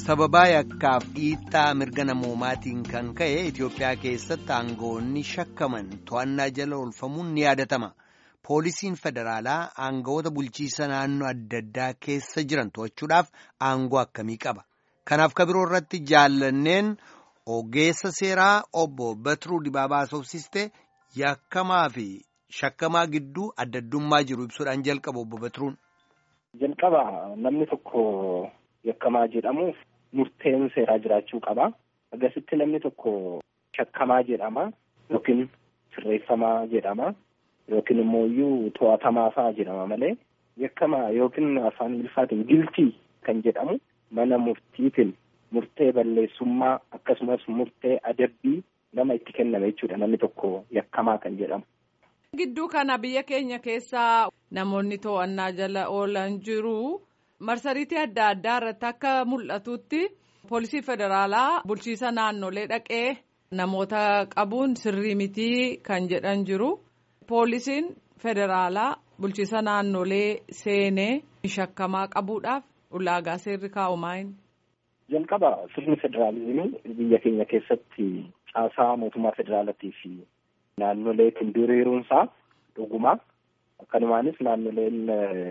sababaa yakkaaf dhiittaa mirga namoomaatiin kan ka'e Itoophiyaa keessatti aangawoonni shakkaman to'annaa jala oolfamuun ni yaadatama. Poolisiin federaalaa aangawoota bulchiisa naannoo adda addaa keessa jiran to'achuudhaaf aangoo akkamii qaba? Kanaaf kabiroo irratti jaallanneen ogeessa seeraa obbo Batiruu Dibaabaa Soofsistee yakkamaa fi shakkamaa gidduu adda addummaa jiru ibsuudhaan jalqaba obbo Batiruun. Jalqaba namni tokko yakkamaa jedhamuuf murteen seeraa jiraachuu qaba. Akkasitti namni tokko shakkamaa jedhama yookiin sirreeffamaa jedhama yookiin immoo iyyuu to'atamaa fa'aa jedhama malee yakkamaa yookiin afaan Ingiliffaatiin giltii kan jedhamu mana murtiitiin murtee balleessummaa akkasumas murtee adabbii nama itti kenname jechuudha namni tokko yakkamaa kan jedhamu. Gidduu kana biyya keenya keessaa namoonni to'annaa jala oolan jiru. marsariitii adda addaa irratti akka mul'atutti poolisii federaalaa bulchiisa naannolee dhaqee namoota qabuun sirrii mitii kan jedhan jiru poolisiin federaalaa bulchiisa naannolee seenee shakkamaa qabuudhaaf ulaagaa seerri kaa'u maayin. jalqaba sirni federaalizimii biyya keenya keessatti caasaa mootummaa federaalaatii fi naannoleetiin diriiruunsaa dhugumaa akkanumaanis naannoleen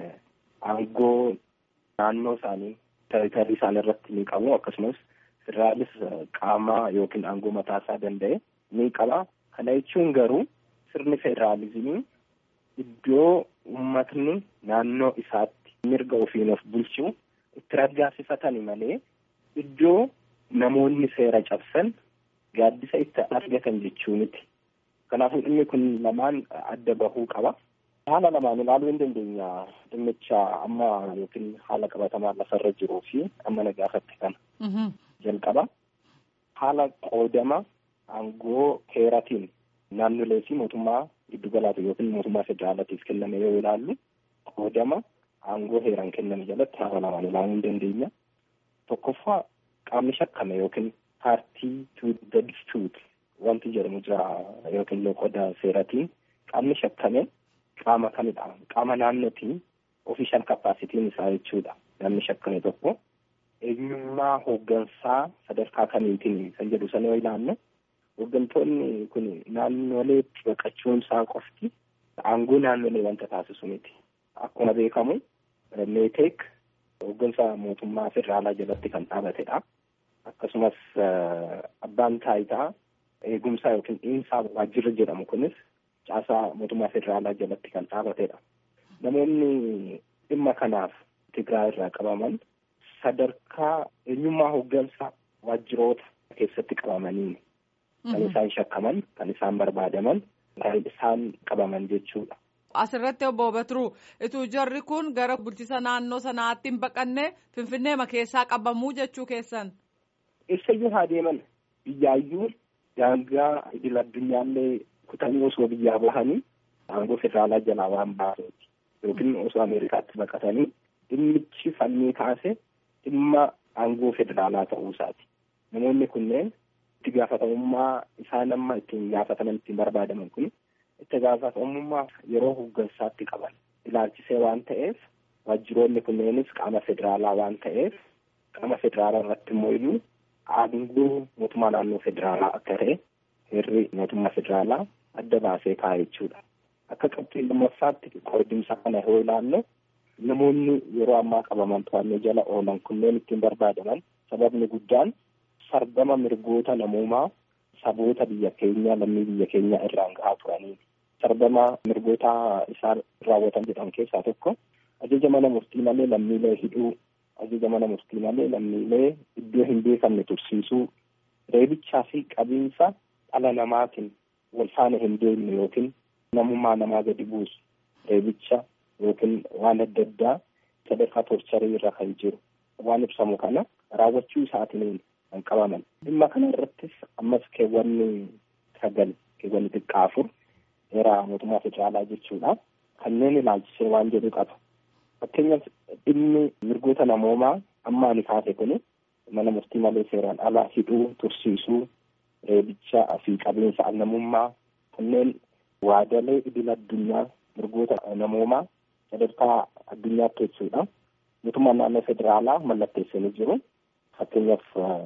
aangoo. naannoo isaanii teeritarii isaanii irratti ni qabu akkasumas federaalis qaama yookiin aangoo mataa isaa danda'e ni qaba. Kana jechuun garuu sirni federaalizimii iddoo uummatni naannoo isaatti mirga ofiin of bulchuu itti raggaasifatani malee iddoo namoonni seera cabsan gaaddisa itti argatan jechuu miti. Kanaafuu dhimmi kun lamaan adda bahuu qaba. haala lamaan ilaaluu hin dandeenya dhimmicha amma yookiin haala qabatamaa lafarra jiruu fi amma na gaafatte kana. jalqaba haala qoodama aangoo heeratiin naannolee fi mootummaa giddugalaati yookiin mootummaa federaalaatiif kenname yoo ilaallu qoodama aangoo heeraan kenname jalatti haala lamaan ilaaluu hin dandeenya. tokkoffaa qaamni shakkame yookiin paartii to the dispute wanti jedhamu jira yookiin loqoda seeratiin qaamni shakkame. qaama kamidha qaama naannootiin ofishaal kapaasitiin isaa jechuudha namni shakkame tokko eenyummaa hooggansaa sadarkaa kamiitiin kan jedhu sana yoo ilaallu hooggantoonni kun naannoleetti baqachuun isaa qofti aangoo naannolee wanta taasisu miti akkuma beekamu meeteek hooggansa mootummaa federaalaa jalatti kan dhaabatedha akkasumas abbaan taayitaa eegumsaa yookiin dhiinsaa waajjirra jedhamu kunis caasaa mootummaa federaalaa jalatti kan dhaabatedha. Namoonni dhimma kanaaf Tigraay irraa qabaman sadarkaa eenyummaa hooggansa waajjiroota keessatti qabamanii kan isaan shakkaman, kan isaan barbaadaman, kan isaan qabaman jechuudha. Asirratti obbo Batiruu ituu jarri kun gara bulchiisa naannoo sanaatti hin baqanne Finfinneema keessaa qabamuu jechuu keessan. Eessayyuu haa deeman biyyaayyuu daangaa idil addunyaallee kutanii osoo biyyaa bahanii aangoo federaalaa jalaa waan baaseeti yookiin osoo ameerikaatti baqatanii dhimmichi fannii kaase dhimma aangoo federaalaa ta'uu isaati. Namoonni kunneen itti gaafatamummaa isaan amma ittiin gaafataman ittiin barbaadaman kun itti gaafatamummaa yeroo hooggansaatti qaban ilaalchisee waan ta'eef waajjiroonni kunneenis qaama federaalaa waan ta'eef qaama federaalaa irratti immoo iyyuu aangoo mootummaa naannoo federaalaa akka ta'e heerri mootummaa federaalaa adda baasee kaa'e jechuudha. Akka qabxii lammaffaatti qoodimsa kana yoo ilaallu namoonni yeroo ammaa qabaman to'annoo jala oolan kunneen ittiin barbaadaman sababni guddaan sarbama mirgoota namoomaa saboota biyya keenya lammii biyya keenya irraan gahaa turanii. Sarbama mirgoota isaan raawwatan jedhamu keessaa tokko ajaja mana murtii malee lammiilee hidhuu, ajaja mana murtii malee lammiilee iddoo hin beekamne tursiisuu, reebichaa fi qabiinsa dhala namaatiin wal faana hin deemne yookiin namummaa namaa gadi buusu reebicha yookiin waan adda addaa sadarkaa torcharii irra kan jiru waan ibsamu kana raawwachuu isaatiin kan qabaman. Dhimma kana irrattis ammas keewwanni sagal keewwanni xiqqaa afur heera mootummaa federaalaa jechuudha. Kanneen ilaalchisee waan jedhu qaba. Fakkeenyaaf dhimmi mirgoota namoomaa amma ani kaase kuni mana murtii malee seeraan ala hidhuu tursiisuu reebicha fi qabiinsa namummaa kanneen waadalee idil addunyaa mirgoota namoomaa sadarkaa addunyaatti jechuudha. Mootummaan naannoo federaalaa mallatteessanii jiru. fakkeenyaaf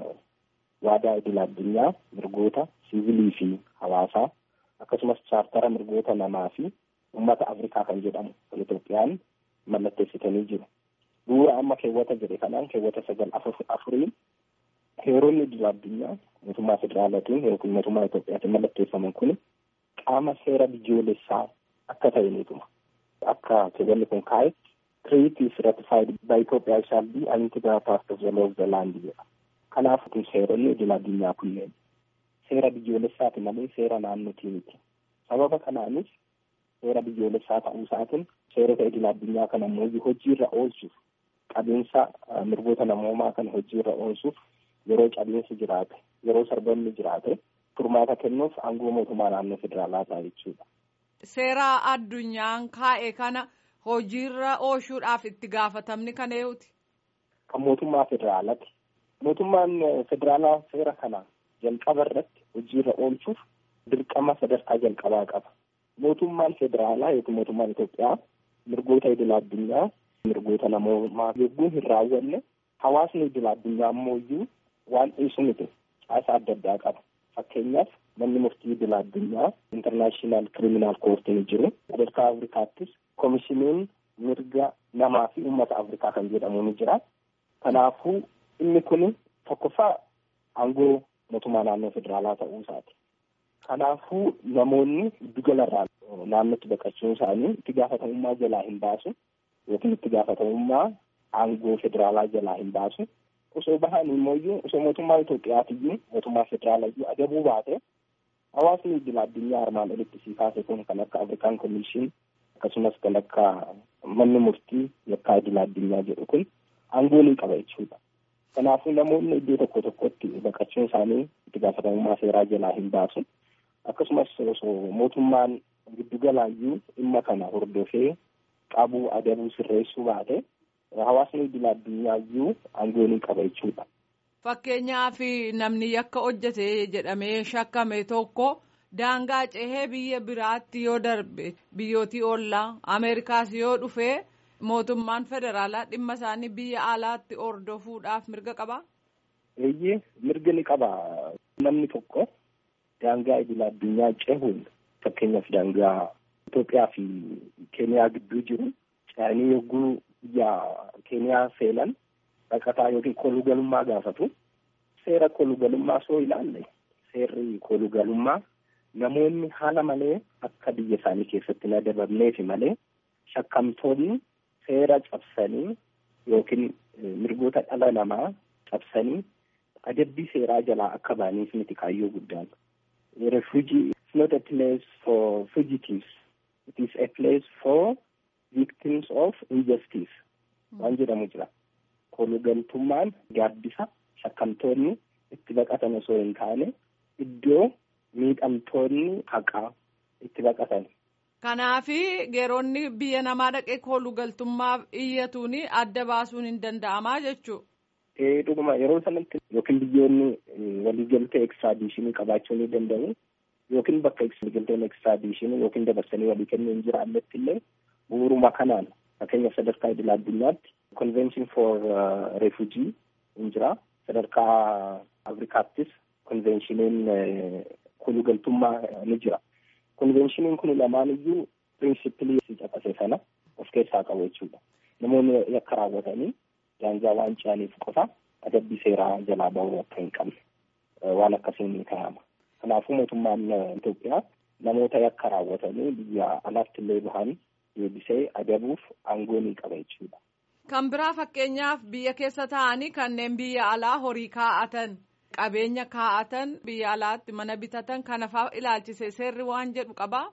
waadaa idil addunyaa mirgoota siivilii fi hawaasaa akkasumas chaartara mirgoota namaa fi uummata Afrikaa kan jedhamu kan Itoophiyaan mallatteessitanii jiru. Bu'uura amma keewwata jedhe kanaan keewwata sagal afuriin heeronni idil addunyaa mootummaa federaalaatiin yookiin mootummaa Itoophiyaatiin mallatteeffaman kun qaama seera biyyoolessaa akka ta'aniituma. Akka keewwanni kun kaa'etti treaty is ratified by Ethiopia shall be an integral part of the law of the land jedha. Kanaaf kun seeronni idil addunyaa kunneen seera biyyoolessaati malee seera naannootii miti. Sababa kanaanis seera biyyoolessaa ta'uu isaatiin seerota idil addunyaa kana immoo hojiirra oolchuuf qabiinsa mirgoota namoomaa kana hojiirra oolchuuf yeroo cabiinsi jiraate yeroo sarbanni jiraate furmaata kennuuf aangoo mootummaa naannoo federaalaa ta'a jechuudha. Seera addunyaan kaa'e kana hojiirra oolchuudhaaf itti gaafatamni kan eenyuuti? Kan mootummaa federaalaati. Mootummaan federaalaa seera kana jalqaba irratti hojiirra oolchuuf dirqama sadarkaa jalqabaa qaba. Mootummaan federaalaa yookiin mootummaan Itoophiyaa mirgoota idil addunyaa mirgoota namoomaa yogguu hin raawwanne hawaasni idil addunyaa ammoo waan dhiisu miti caasaa adda addaa qaba. Fakkeenyaaf manni murtii idil addunyaa intarnaashinaal kiriminaal koortiin jiru sadarkaa Afrikaattis komishiniin mirga namaa fi uummata Afrikaa kan jedhamu ni jira. Kanaafuu inni kun tokkoffaa aangoo mootummaa naannoo federaalaa ta'uu isaati. Kanaafuu namoonni giddugalarraa naannootti baqachuun isaanii itti gaafatamummaa jalaa hin baasu yookiin itti gaafatamummaa aangoo federaalaa jalaa hin baasu. Osoo bahan immoo osoo mootummaa Itoophiyaatiyyuu mootummaa federaalayyuu adabuu baate hawaasni idil addunyaa armaan olitti sii kaase kun kan akka Afrikaan Komishin akkasumas kan akka manni murtii yakkaa idil addunyaa jedhu kun aangoo ni qaba jechuudha. Kanaafuu namoonni iddoo tokko tokkotti baqachuun isaanii itti gaafatamummaa seeraa jalaa hin baasu. Akkasumas osoo mootummaan giddugalaayyuu dhimma kana hordofee qabuu adabuu sirreessuu baate hawaasni idil addunyaayyu aangoo ni qaba jechuudha. Fakkeenyaaf namni yakka hojjete jedhamee shakkame tokko daangaa cehee biyya biraatti yoo darbe biyyootii oollaa Ameerikaas yoo dhufe mootummaan federaalaa dhimma isaanii biyya alaatti hordofuudhaaf mirga qabaa? Eeyyee mirga ni qaba. Namni tokko daangaa idil addunyaa cehuun fakkeenyaaf daangaa Itoophiyaa fi Keeniyaa gidduu jiru ce'anii yogguu biyya Keeniyaa seenan baqataa yookiin kolugalummaa gaafatu. Seera kolugalummaa soo ilaalle seerri kolugalummaa namoonni haala malee akka biyya isaanii keessatti hin adabamneefi malee shakkamtoonni seera cabsanii yookiin mirgoota dhala namaa cabsanii adabbii seeraa jalaa akka ba'aniif miti kaayyoo guddaan. Refugee is not a place for fugitives. It is a place for victims of injustice. Waan jedhamu jira. Kolugaltummaan gaaddisa shakkamtoonni itti baqatan osoo hin taane iddoo miidhamtoonni haqaa itti baqatan. Kanaafi geeronni biyya namaa dhaqee kolugaltummaaf iyyatuun adda baasuun hin danda'amaa jechuudha. Ee dhuguma yeroo sanatti yookiin biyyoonni waliigaltee ekstraadiishinii qabaachuu ni danda'u yookiin bakka waliigalteen ekstraadiishinii yookiin dabarsanii walii kennuu hin jiraannetti illee bu'uuruma kanaan fakkeenyaaf sadarkaa idil addunyaatti convention for refugee hin jira sadarkaa afrikaattis konvenshiniin kolugaltummaa ni jira. Konvenshiniin kun lamaan iyyuu pirinsipilii caqase sana of keessaa qabu jechuudha. Namoonni yakka raawwatanii daangaa waan ce'aniif qofa adabbii seeraa jalaa bahuu akka hin qabne waan akkasiin ni kaa'ama. Kanaafuu mootummaan Itoophiyaa namoota yakka raawwatanii biyya alaatti illee bahan deebisee adabuuf aangoo ni qaba jechuudha. Kan biraa fakkeenyaaf biyya keessa taa'anii kanneen biyya alaa horii kaa'atan qabeenya kaa'atan biyya alaatti mana bitatan kana fa'aa ilaalchise seerri waan jedhu qabaa?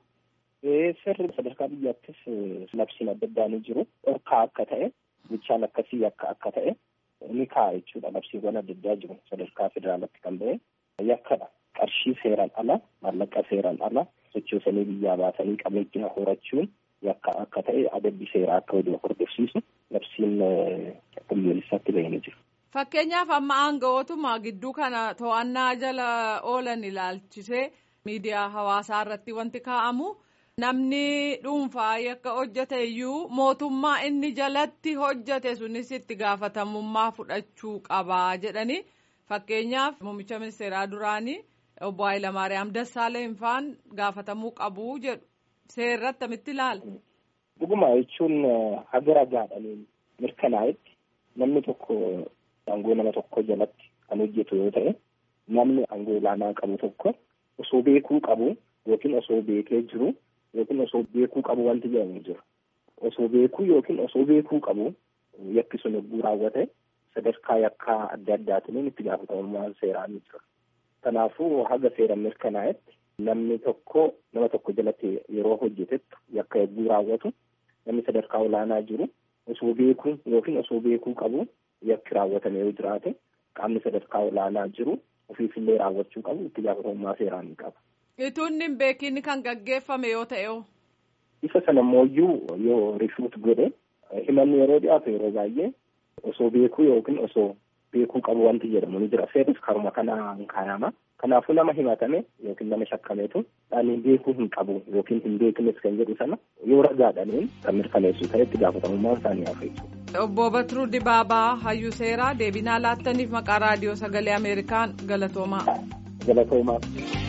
Seerri sadarkaa biyyaattis labsiin adda addaa ni jiru. Dhorkaa akka ta'e bichaan akkasii akka akka ta'e ni kaa'a jechuudha. Labsiiwwan adda addaa jiru sadarkaa federaalaatti kan ba'e yakkadha. Qarshii seeraan ala maallaqa seeraan ala sochoosanii biyyaa baasanii qabeenya horachuun yakka akka ta'e adabbii seeraa akka waliin hordofsiisu labsiin biyyoolessaatti ba'ee ni jiru. Fakkeenyaaf amma aangawootuma gidduu kana to'annaa jala oolan ilaalchisee miidiyaa hawaasaa irratti wanti kaa'amu Namni dhuunfaa yakka hojjete iyyuu mootummaa inni jalatti hojjete sunis itti gaafatamummaa fudhachuu qabaa jedhanii fakkeenyaaf muummicha ministeeraa duraanii obbo Hayilamaariyaam Dassaaleny faan gaafatamuu qabu jedhu seerratti akkamitti ilaala. Dhuguma jechuun haga ragaadhaan mirkanaa'etti namni tokko aangoo nama tokko jalatti kan hojjetu yoo ta'e namni aangoo olaanaa qabu tokko osoo beekuu qabu yookiin osoo beekee jiru. yookiin osoo beekuu qabu wanti jedhamu jira. Osoo beekuu yookiin osoo beekuu qabu yakki sun yogguu raawwate sadarkaa yakkaa adda addaatiin itti gaafatamummaan seeraa ni jira. Kanaafuu haga seera mirkanaa'etti namni tokko nama tokko jalatti yeroo hojjetetti yakka yogguu raawwatu namni sadarkaa olaanaa jiru osoo beekuu yookiin osoo beekuu qabu yakki raawwatame yoo jiraate qaamni sadarkaa olaanaa jiru ofiifillee raawwachuu qabu itti gaafatamummaa seeraa ni qaba. Ituun hin beekin kan gaggeeffame yoo ta'e Isa sana immoo yoo rifuut godhe himanni yeroo dhiyaatu yeroo baay'ee osoo beekuu yookiin osoo beekuu qabu wanti jedhamu ni jira. Seerris karuma kanaan kaayama. Kanaafuu nama himatame yookiin nama shakkameetu ani beekuu hin qabu yookiin hin beeknes kan jedhu sana yoo ragaadhaniin kan mirkaneessu ta'e itti gaafatamummaan isaanii hafa jechuudha. Obbo Batiruu Dibaabaa Hayyuu Seeraa deebinaa laattaniif maqaa raadiyoo sagalee Ameerikaan galatoomaa. Galatoomaa.